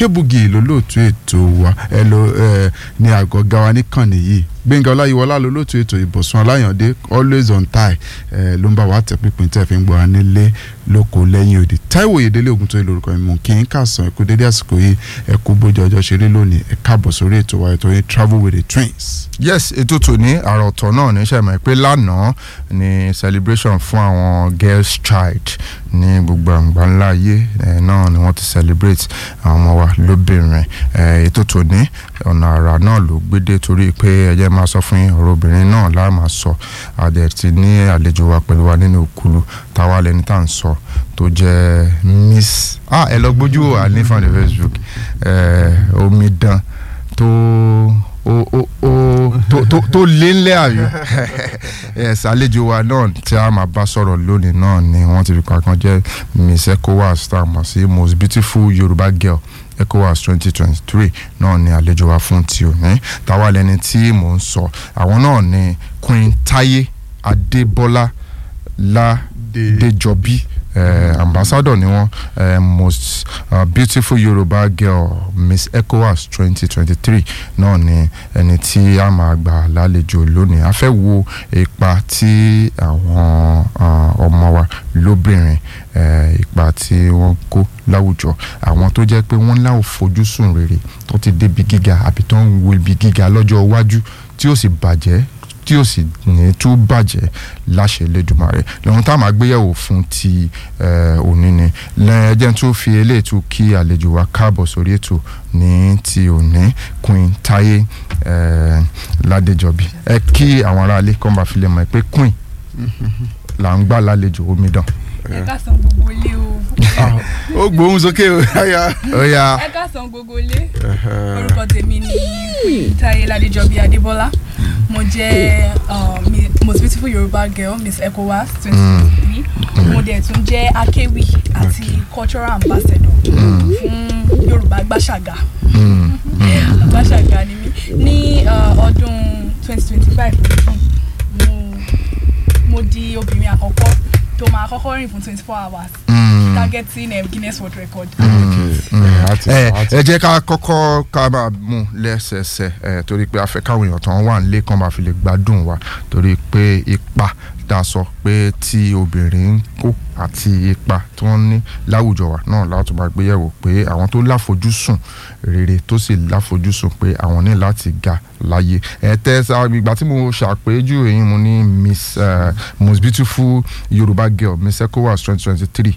kébùgì lólóòtú ètò wa ẹ ló ẹ ní àgọ́ gawa níkànnì yìí gbẹ̀ngà ọláyíwọlá lólóòtú ètò ìbọ̀sùn aláyàndé always on time ẹ ló ń bá wa tẹ̀ pínpín tẹ̀ fi ń gbọ́ wa nílé lóko lẹ́yìn òdì táíwò yèdélé ogun tó lórúkọ mi mú kí n kà sàn ẹ̀kú dédé àsìkò yìí ẹ̀kú bójú ọjọ́ ṣeré lónìí ẹ̀ káàbọ̀ sórí ètò wa ètò yìí travel with the twins. yes ètò tòní àrà ọ̀tọ̀ náà ní sẹ́mi pé lánàá ni celebration fún àwọn girls child ní gbogbo àgbà ńlá ayé ẹ̀ náà ni wọ́n ti celebrate àwọn ọmọ wa lóbìnrin ẹ̀ ètò tòní ọ̀nà àrà náà ló gbédè torí pé ẹ̀jẹ̀ máa sọ fún yín ọ̀rọ̀ obìnrin náà láà máa sọ àdẹ̀ ti ní àlejò wa pẹ̀lú wa nínú òkúlu táwa lẹni tá à ń sọ tó jẹ́ miss ah ẹ lọ gbójú wò á ní fún the facebook ẹ̀ omidan tó ó ó ó tó tó tó lé ńlẹ̀ àyò yes àlejò wa náà tí a máa bá sọ̀rọ̀ lónìí náà ni wọ́n ti fi kankan jẹ́ miss ecowas tá a mọ̀ sí most beautiful yorùbá girl ecowas twenty twenty three náà ni àlejò wa fún ti òní táwa lẹni tí mò ń sọ àwọn náà ni queen taye adébọlá ládéjọbí uh, ambassador ni wọn uh, most uh, beautiful yorùbá girl miss ecowas twenty twenty three náà ni ẹni tí a máa gbà lálejò lónìí a fẹ́ wo ipa tí àwọn ọmọ wa lóbìnrin ipa tí wọ́n kó láwùjọ àwọn tó jẹ́ pé wọ́n láwọn fojúsùn rere tó ti débi gíga àbí tó ń wo ibi gíga lọ́jọ́ iwájú tí ó sì bàjẹ́ tí ó sì ní tú bàjẹ́ láṣẹ Elédùmarè lọ́run tá a máa gbéyẹ̀wò fún ti òní ni lẹ́ẹ̀jẹ̀ tó fi eléyìí tún kí àlejò wa káàbọ̀ sórí ètò ní ti òní Queen Táyé Ládéjọbí ẹ kí àwọn aráalé kọ́ bá fi lè mọ̀ pé Queen là ń gbà lálejò omidan. ẹ ká san gbogbo ilé o. ó gbóhùn sókè o yáyà. ó yá ẹ ká san gbogbo ilé orúkọ tèmi ni Queen Táyé Ládéjọbí Adébọ́lá mo jẹ́ uh, mi- most beautiful Yorùbá girl Miss ECOWAS twenty twenty three mo dẹ̀ tún jẹ́ akéwì àti cultural ambassador fún Yorùbá gbàṣàgà gbàṣàgà ni mí ní uh, ọdún twenty twenty five mo mo di obìnrin àkọ́kọ́ tó máa kọ́kọ́ rìn fún twenty four hours targeting um, Guinness World Record. ẹ ẹ jẹ́ ká kọ́kọ́ ká máa mú lẹ́sẹẹsẹ ẹ torí pé a fẹ́ káwọn èèyàn tán wà nílé kan máa fi lè gbádùn wa torí pé ipa tá a sọ pé tí obìnrin ń kó àti ipa tí wọ́n ní láwùjọ wa náà láti máa gbéyẹ̀wò pé àwọn tó láfojúsùn rere tó sì láfojúsùn pé àwọn ní láti ga láyé ẹ tẹ sá ìgbà tí mo ṣàpèjú èyí mo ní miss uh, most beautiful yorùbá girl miss ecowas twenty twenty three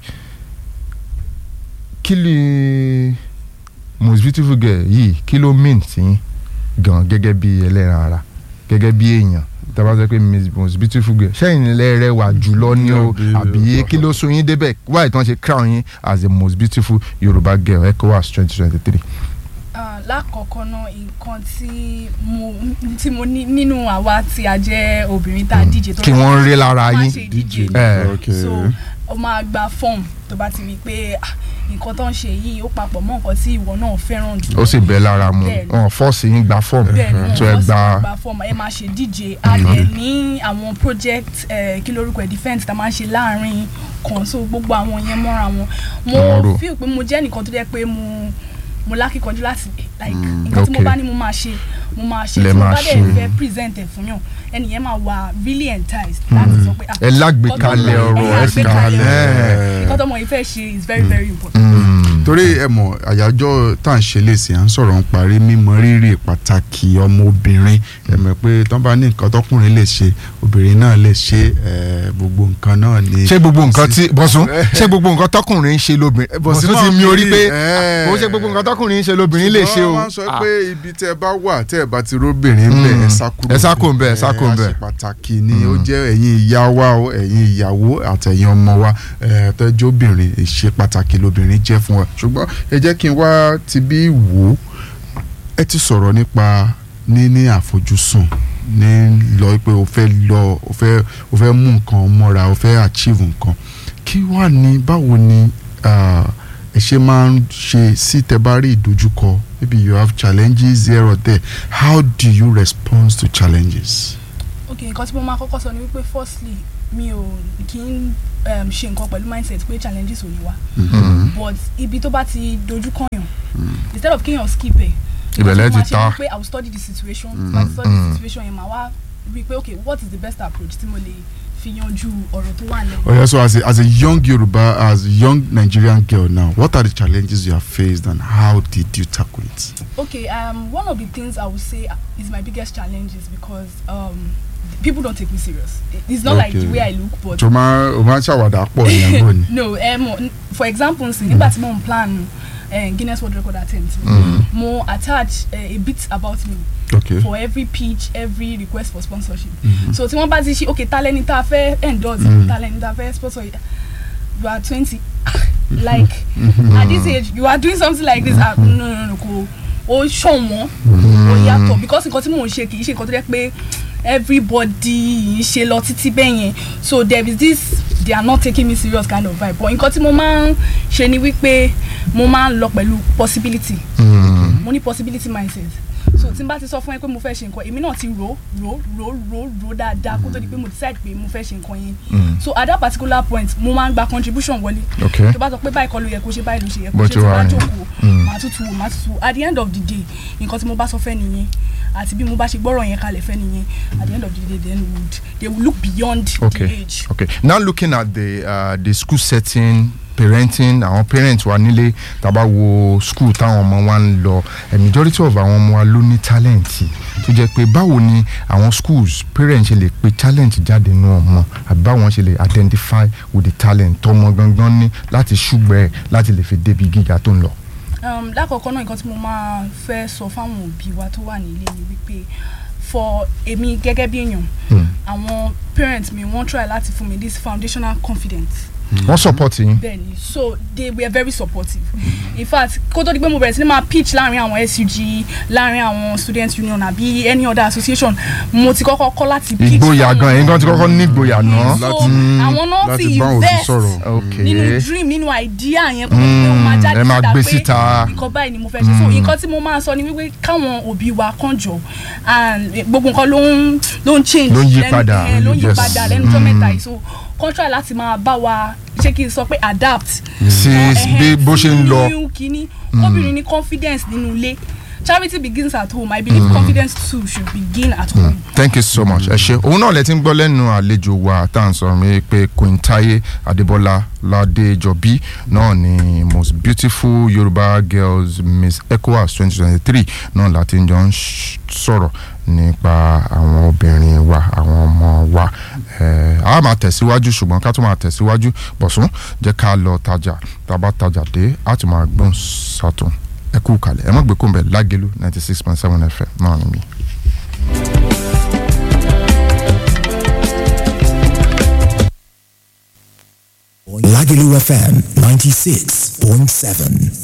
kí ni most beautiful girl yìí kí ló mean sí yín gan gẹ́gẹ́ bí ẹlẹ́ran ara gẹ́gẹ́ bí èèyàn tàbá sọ pé miss most beautiful girl ṣẹ́yìn lẹ́rẹ̀ wà jùlọ ní o àbí kí ló sún yín débẹ̀ wáyé tí wọ́n ṣe crown yín as the most beautiful yorùbá girl ecowas twenty twenty three. Ah, lákọ̀ọ́kọ́ náà nǹkan tí mo tí mo ní nínú àwa tí a jẹ́ obìnrin tá a díje tó kí wọ́n rí lára máa yín ṣe díje Eh, okay. so o máa gba fọ́ọ̀mù tó bá ti rí i pé ah, nǹkan tó ń ṣe yìí ó papọ̀ mọ́ nǹkan tí ìwọ náà fẹ́ràn jù ó sì bẹ́ lára mu Bẹ́ẹ̀ni. wọn fọ́ọ̀sì yín gba fọ́ọ̀mù bẹ́ẹ̀ ni tó ẹ wọ́n sì gba gba fọ́ọ̀mù ẹ máa ṣe díje a dẹ̀ ní àwọn project eh, kí lórúkọ ẹ̀ defence tá a máa ń ṣe láàrin kan so gbogbo àwọn yẹn mọ́ra wọn Wọ́n rò. mo feel pé mo jẹ́ nìkan tó jẹ́ pé mo mo lákìkanjú láti like nǹkan tí mo okay. bá ní mo máa ṣe mo máa ṣe Lẹ tí mo máa bá dẹ̀ ṣe. fẹ́ present ẹ̀ fún yàn ẹnìyẹn máa wà really enticed láti sọ pé ah ẹ lágbèkalẹ̀ nǹkan tó- ọ̀rọ̀ ẹ ẹ fi lágbèkalẹ̀ kalẹ̀ ọ̀rọ̀. nǹkan tó mọ̀ yìí fẹ́ ṣe is very very important. Mm. torí ẹ mọ̀ àyájọ́ tá à ń ṣe léèsì à ń sọ̀rọ̀ ń parí mímọ rírì pàtàkì ọmọbìnrin ẹ mọ̀ pé tán bá ní nǹkan tọkùnrin lè ṣe obìnrin náà lè ṣe ẹ, gbogbo nǹkan náà ni. ṣé gbogbo nǹkan tí bọ́sùn ṣé gbogbo nǹkan tọkùnrin ń ṣe lóbìnrin Bọ̀sún bọ́sùn ti máa mi orí fi pé ẹ̀. ó ṣe gbogbo nǹkan tọkùnrin ń ṣe lóbìnrin lè ṣe o ṣùgbọ́n wọ́n máa ń sọ Ah. pé ibi tẹ́ ẹ bá wà tẹ́ ẹ bá ti róbìnrin bẹ̀ Mm. ẹ sá kúrò Ẹ sá kúrò ńbẹ̀, ẹ sá kúrò ńbẹ̀. àṣẹ pàtàkì ni ó jẹ́ ẹ̀yin ìyá wa o ẹ̀yin ìyàwó àtẹ̀yin ọmọ wa ẹ̀ tẹ́jọ́ obìnrin ìṣe pàtàkì lobìnrin jẹ́ fún wa ṣùgbọ́n ẹ jẹ́ kí n wá ti bí wò ó ẹ ti sọ̀rọ̀ nípa níní àfojúsùn ní lọ pé o fẹ́ lọ o fẹ́ o fẹ́ mú nǹkan mọ́ra o fẹ́ achieve nǹkan kí wá ní báwo ni ah, ẹ ṣe máa ń ṣe sí tẹ́ bá rí ìdojúkọ maybe you have challenges here or there how do you respond to challenges. ok nǹkan tí mo máa kọ́kọ́ sọ ni wípé firstly mi ò kí n um, ṣe nǹkan pẹ̀lú mindset pé challenges ò ní wá but ibi tó bá ti dojú kọyàn instead of kéèyàn skip ẹ̀ Ìbẹ̀lẹ̀ ti mo máa ṣe ta. ni pé i will study the situation mm. i will study the situation yẹn màá wá rí i pé okay what is the best approach tí mo lè fi yanjú ọ̀rọ̀ tó wà lẹ́yìn. Oh, yeah, so as a, as a young Yoruba, as a young Nigerian girl now, what are the challenges you have faced and how did you tackle it? Okay, um, one of the things I would say is my biggest challenge is because um, people don't take me serious. It- It's not like the Okay. way I look, but tó máa ó máa ń ṣàwàdà pọ̀ ìyẹn bò ni. no, um, for example, nsìn, nígbà tí mo ń plan uh, Guinness World Record attempt, mo attach uh, a bit about me okay for every pitch, every request for sponsorship. So tí wọ́n bá ti ṣe okay talent tá a fẹ́ endorse, talent tá a fẹ́ sponsor, you are twenty, like at this age you are doing something like this, ah, no no no kò ó ṣọ̀wọ́n ó yàtọ̀ because nǹkan tí mò ń ṣe kì í ṣe nǹkan tó jẹ́ pé everybody ń ṣe lọ títí bẹ́ẹ̀ yẹn so there is this they are not taking me serious kind of vibe but nǹkan tí mo máa ń ṣe ni wípé mo máa ń lọ pẹ̀lú possibility mo ní possibility mindset so tí n bá ti sọ fún ẹ pé mo fẹ́ ṣe nǹkan èmi náà ti rò rò rò rò rò dáadáa kó tó di pé mo decide pé mo fẹ́ ṣe nǹkan yẹn so at that particular point mo máa ń gba contribution wọlé Okay. tó bá sọ pé báyìí kọ́ ló yẹ kó ṣe báyìí ló ṣe yẹ kó Bó ṣe ti tí wà bá ní. jókòó màá tutù wò màá tutù wò at the end of the day nǹkan tí mo bá sọ fẹ́ nìyẹn àti bí mo bá ṣe gbọ́rọ̀ yẹn kalẹ̀ fẹ́ nìyẹn at the end of the day then would they will look beyond the okay age. okay now looking at the uh, the school setting parenting àwọn parents wa nílé tàbá wo school táwọn ọmọ wa ń lọ a majority of àwọn ọmọ wa ló ní talent tó jẹ́ pé báwo ni àwọn schools parents ṣe lè pe talent jáde nínú ọmọ àbí báwọn ṣe lè identify with the talent tọmọ gangan ní láti ṣùgbẹ́ ẹ̀ láti lè fi débi gíga tó ń lọ. um, lákọ̀ọ́kọ́ náà nǹkan tí mo máa fẹ́ sọ fáwọn òbí wa tó wà nílé ni wípé for èmi gẹ́gẹ́ bí èèyàn àwọn parents mi wọ́n try láti fún mi this foundational confidence wọ́n support yín. bẹ́ẹ̀ni so they were very supportive in fact kó tó di pé mo bẹ̀rẹ̀ sí ní máa pitch láàrin àwọn SUG láàrin àwọn students union àbí any other association mo ti kọ́kọ́ kọ́ láti pitch ìgboyà fáwọn gan ẹ̀yin gan ti kọ́kọ́ ní ìgboyà náà. so láti- àwọn náà láti ti bá òbí invest sọ̀rọ̀. okay nínú dream nínú idea yẹn kó tó di pé ó máa Mm, jáde ẹ máa gbé pé síta. nǹkan báyìí ni mo fẹ́ ṣe so nǹkan tí mo máa sọ ni wípé káwọn òbí wa kàn jọ and gbogbo nǹkan ló ń ló ń change Ló ń yí lẹ́nu- padà. eh, ló ń yí Yes. padà lẹ́nu tó mẹ́ta yìí so kàn try láti máa bá wa ṣé kí n sọ pé adapt sí Ẹhẹn, bí bó ṣe ń sí lọ. new kínní obìnrin ní confidence nínú ilé charity begins at home i believe confidence too should begin at home. thank you so much ẹ ṣe òun náà lẹ ti ń gbọ́ lẹ́nu àlejò wa tá à ń sọ̀rọ̀ mi pé Queen Táyé Adébọ́lá Ládéjọbí náà ni most beautiful Yorùbá girls Miss ECOWAS twenty twenty three náà láti ń jọ ń ṣ- sọ̀rọ̀ nípa àwọn obìnrin wa àwọn ọmọ wa ẹ a máa tẹ̀síwájú ṣùgbọ́n ká tó máa tẹ̀síwájú bọ̀sùn jẹ́ ká lọ tajà tá a bá tajà dé a tún máa gbọ́n sàtún ẹ kú kalẹ̀ ẹ má gbé kó ń bẹ̀ lágẹ̀lú ninety six point seven fm náà ni mi. Lagelu FM 96.7.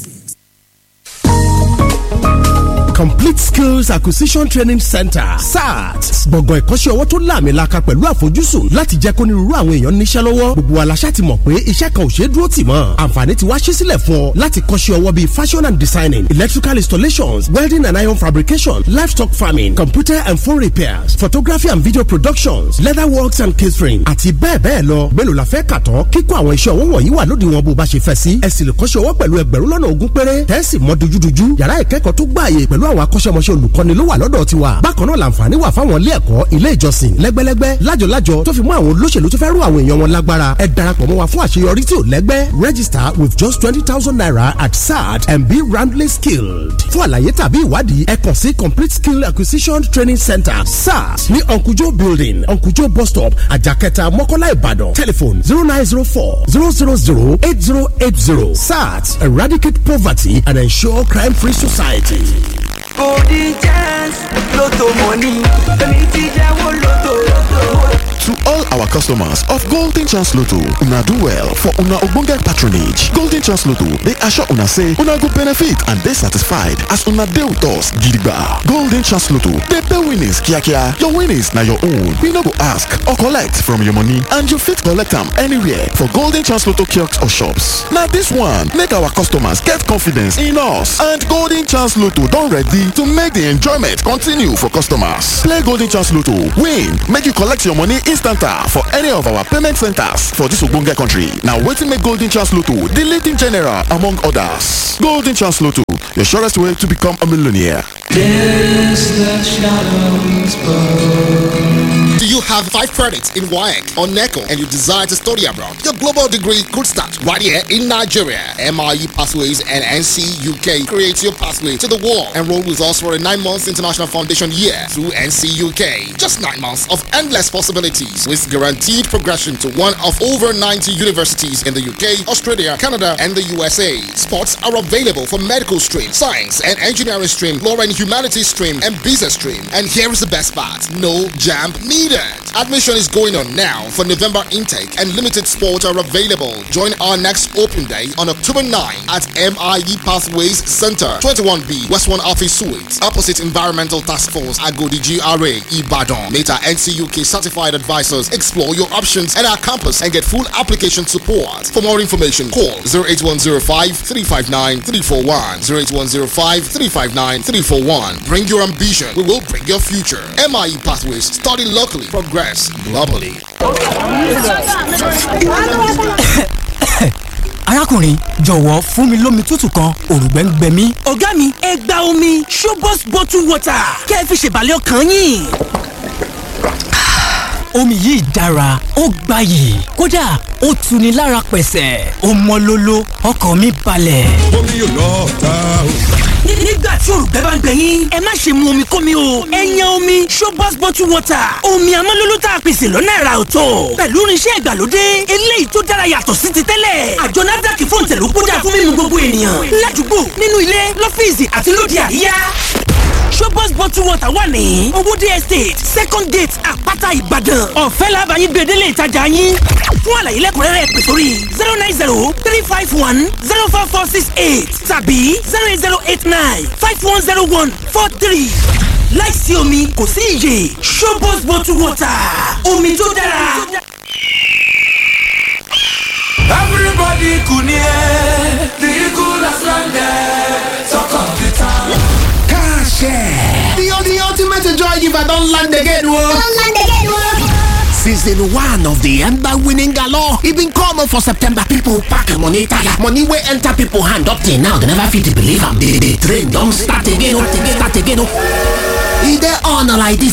complete skills acquisition training center sat gbọ̀ngàn ìkọ́ṣẹ́ ọwọ́ tó láàmìlaka pẹ̀lú àfojúsùn láti jẹ́ kó nírúurú àwọn èèyàn níṣẹ́ lọ́wọ́ gbogbo aláṣà ti mọ̀ pé iṣẹ́ kan ò ṣeé dúró tì mọ́ àǹfààní ti wá ṣí sílẹ̀ fún ọ láti kọ́ṣẹ́ ọwọ́ bíi fashion and designing electrical installations welding and iron fabrication livestock farming computer and phone repairs photography and video productions leather works and catering àti bẹ́ẹ̀ bẹ́ẹ̀ lọ mélòó la fẹ́ kà tán kíkọ́ àwọn iṣẹ́ ọwọ́ wọ̀nyí wà lódiwọ̀n bó bá ṣe fẹ́ sí ẹ sì lè kọ́ṣẹ́ ọwọ́ pẹ̀lú ẹgbẹ̀rún lọ́nà ogún péré tẹ́sí mọ́ dojúdojú yàrá ìkẹ́kọ̀ọ́ tó gbààyè pẹ̀lú àwọn akọ́ṣẹ́mọṣẹ́ olùkọ́ni ló wà lọ́dọ̀ tiwa bákan náà làǹfààní wà fáwọn ilé ẹ̀kọ́ ilé ìjọsìn lẹ́gbẹ́lẹ́gbẹ́ lájọlájọ tó fi mú àwọn olóṣèlú tó fẹ́ rú àwọn èèyàn wọn lágbára ẹ darapọ̀ mọ́ wa fún àṣeyọrí tí ò lẹ́gbẹ́ register with just twenty thousand naira at sat and be roundly skilled fún àlàyé tàbí ìwádìí ẹ kàn sí complete skill acquisition training center sat ní unkujo building unkujo bus stop àjàkẹta mọ́kọ́lá ìbàdàn telephone zero nine zero four zero zero zero eight zero eight zero sat eradicate poverty and ensure crime free society. golden chance lotto money èmi ti jẹ́wọ́ lotto. To all our customers of Golden Chance Lotto, una do well for una ogbonge patronage. Golden Chance Lotto dey assure una say una go benefit and dey satisfied as una dey with us gidigba. Golden Chance Lotto dey pay winnings kiakia. Your winnings na your own. We no go ask or collect from your money and you fit collect am anywhere for Golden Chance Lotto kiosks or shops. Na this one make our customers get confidence in us and Golden Chance Lotto don ready to make the enjoyment continue for customers. Play Golden Chance Lotto, win, make you collect your money instanta for any of our payment centers for dis ogbonge country na wetin make golden chance lotto di leading general among others golden chance lotto your surest way to become a millionaire. Do you have five credits in WAEC or NECO and you desire to study abroad? Your global degree could start right here in Nigeria. MIE Pathways and NC UK creates your pathway to the world. Enroll with us for a nine months international foundation year through NC UK. Just nine months of endless possibilities with guaranteed progression to one of over 90 universities in the UK, Australia, Canada, and the USA. Spots are available for medical stream, science and engineering stream, law and humanities stream, and business stream. And here is the best part no jam needed. Admission is going on now for November intake, and limited spots are available. Join our next open day on October 9 at MIE Pathways Center, 21B, West 1 Office Suite, opposite Environmental Task Force, Agodi GRA, Ibadan. Meta NCUK certified advisors explore your options at our campus and get full application support. For more information, call 08105 359 341. 08105 359 341. Bring your ambition, we will bring your future. MIE Pathways, study locally, progress globally. arákùnrin jọ̀wọ́ fún mi lómi tútù kan òrùngbẹ́ ń gbẹ mí. ọ̀gá mi ẹ gba omi showbox bottle water kẹ́ ẹ fi ṣèbàlẹ̀ ọkàn yín. omi yìí dára ó gbayì kódà ó tuni lára pẹ̀sẹ̀ ó mọ́ lóló ọkàn mi balẹ̀. omi yóò lọ ta o. nígbà tí òrùngbẹ́ bá ń gbẹ yín ẹ má ṣe mu omi kómi o ẹ yan omi showbox bottle water omi amọ́lóló tá a pèsè lọ́nà ẹ̀rà ọ̀tọ̀ pẹ̀lú irinṣẹ́ ìgbàlódé eléyìí tó dára yàtọ̀ sí ti tẹ́lẹ̀ àjọ nafdac fún tẹ̀lú kódà fún mímu gbogbo ènìyàn ládùúgbò nínú ilé lọ́fíìsì àti lóde àríyá showbox bottle water wà ní owóde estate second gate àpáta ìbàdàn ọ̀fẹ́ làbàyìn gbèdélé ìtajà yín fún àlàyé lẹ́kùnrẹ́rẹ́ pè sórí zero nine zero three five one zero four four six eight tàbí zero eight zero eight nine five one zero one four three láìsí omi kò sí iyè showbox bottle water omi tó dára. Everybody kunie, the eagle has landed. Talk of the town. The, the ultimate joy giver don land again, whoa. Don't land again, whoa. Season one of the Ember winning galore. E been common for September. People pack money tire. Money wey enter people hand up till now. They never fit believe am. The, the train don start again. oh, Start again. oh. E dey on like this